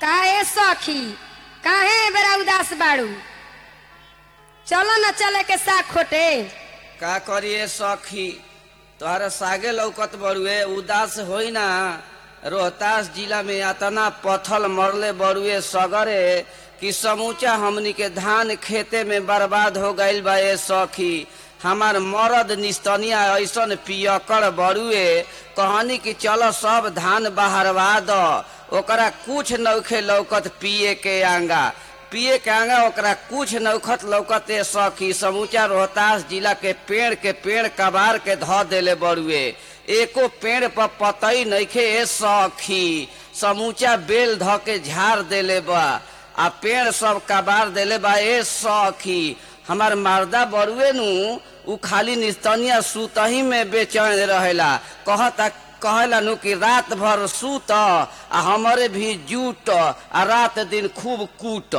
काहे सखी काहे बेरा उदास बाड़ू चलो न चले के साग खोटे का करिए सखी तोहरा सागे लौकत बड़ुए उदास होई ना रोहतास जिला में अतना पथल मरले बड़ुए सगरे कि समूचा हमनी के धान खेते में बर्बाद हो गईल बा ए सखी हमार मरद निस्तनिया ऐसन पियकड़ बड़ुए कहनी कि चलो सब धान बहरवा द ओकरा कुछ नौखे लौकत पिए के आंगा पिए के आंगा ओकरा कुछ नौखत लौकते सखी समूचा रोहतास जिला के पेड़ के पेड़ कबार के ध देले बड़ुए एको पेड़ पर पतई नइखे ए सखी समूचा बेल ध के झाड़ देले बा आ पेड़ सब कबार देले बा ए सखी हमार मर्दा बड़ुए नु उ खाली निस्तनिया सुतही में बेचैन रहेला कहता कहेला नु कि रात भर सूत आ हमरे भी जूट आ रात दिन खूब कूट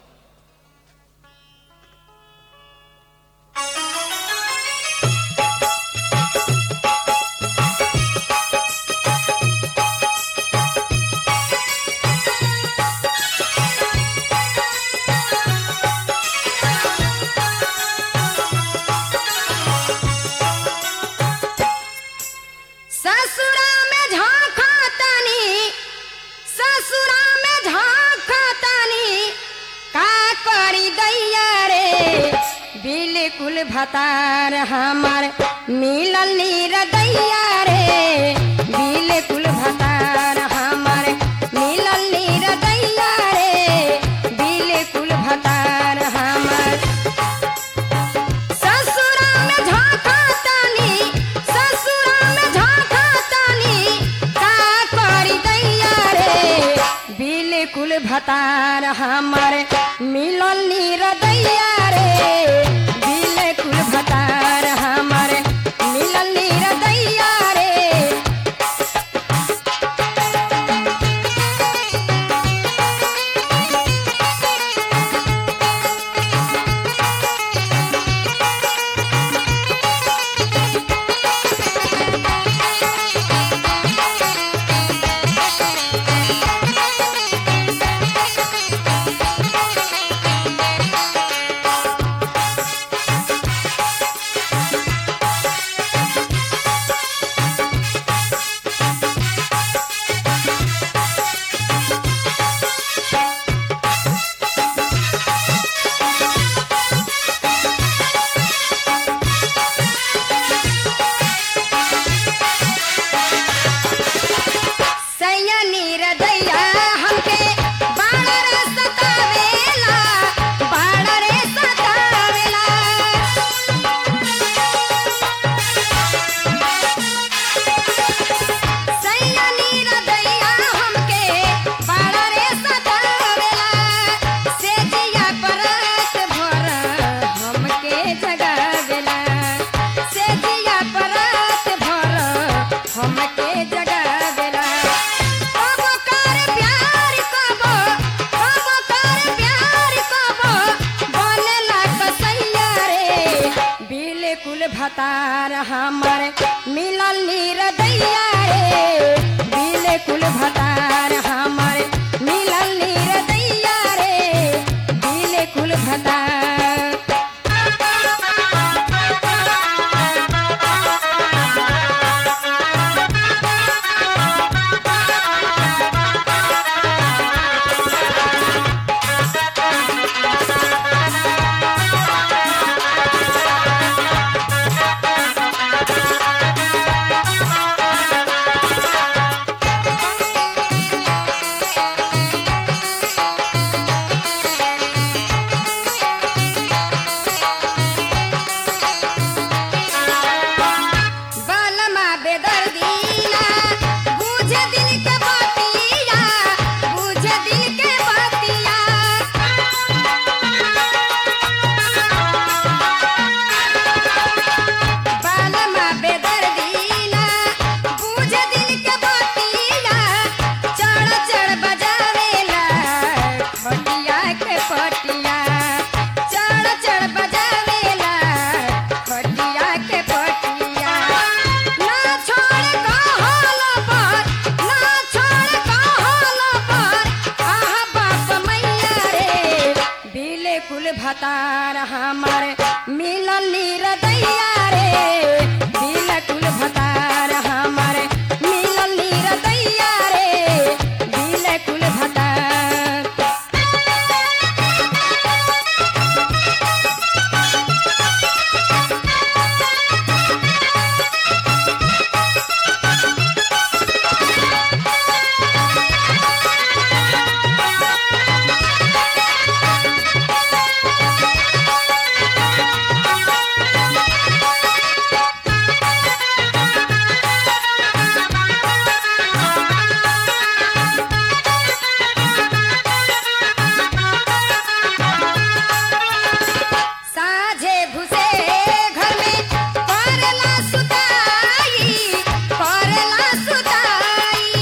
ससुरा में झांका तानी ससुरा में झांका तानी का करी दैया रे बिल्कुल भतार हमार मिलल नीर दैया रे बिल्कुल भतार हमार मिलल नीर दैया रे बिल्कुल भतार हमार ससुरा में झांका तानी ससुरा में झांका तानी का करी दैया रे बिल्कुल भतार हमर मिलल नीर दैया रे बिल्कुल भतार हमर मिलल नीर दैया रे सैयनी रदैया हमके बाड़ा रे सतावेला बाड़ा रे सतावेला सैयनी रदैया हमके बाड़ा रे सतावेला से जिया परत भर हमके जगावेला से जिया परत भर हमके जगावेला कबो कर प्यार कबो कबो कर प्यार कबो बनेला कसैया रे बिल्कुल भतार हमर मिलल नीर दैया रे बिल्कुल भतार हमर मिलल नीर दैया रे बिल्कुल भतार भतार हमारे मिलल निरदैया रे बिलकुल भतार हमारे मिलल निरदैया रे बिलकुल भतार साझे घुसे घर में करला सुताई करला सुताई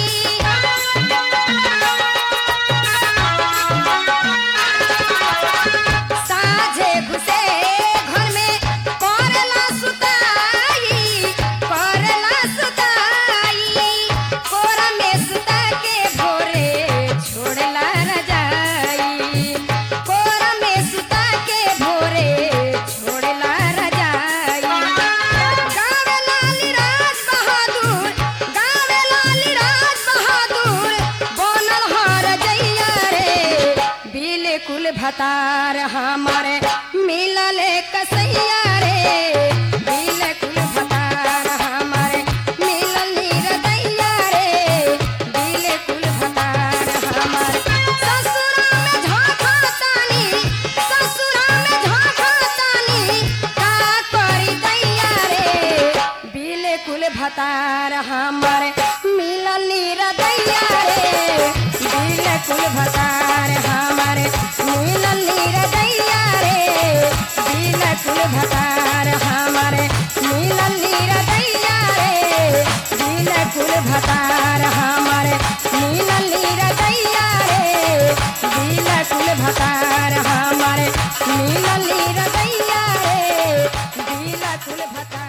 साझे घुसे घर में करला सुताई करला सुताई कोरा में सुता के भोरे छोड़ला रजाई कोरा में सुता के भोरे छोड़ला रजाई गावे लाली राज बहादुर गावे लाली राज बहादुर बनल हर जैया रे बिल्कुल भतार हमारे मिलल कसैया रे बिल्कुल भतार हमारे मिलल निरदैया रे बिल्कुल भतार हमारे ससुरा में झांका तानी ससुरा में झांका तानी का करी दैया रे बिल्कुल भतार हमारे मिलल निरदैया रे बिल्कुल भतार हमारे मिलल निरदैया रे बिल्कुल भतार हमारे मिलल निरदैया रे बिल्कुल भतार हमारे मिलल निरदैया रे बिल्कुल भतार हमारे मिलल निरदैया रे बिल्कुल भतार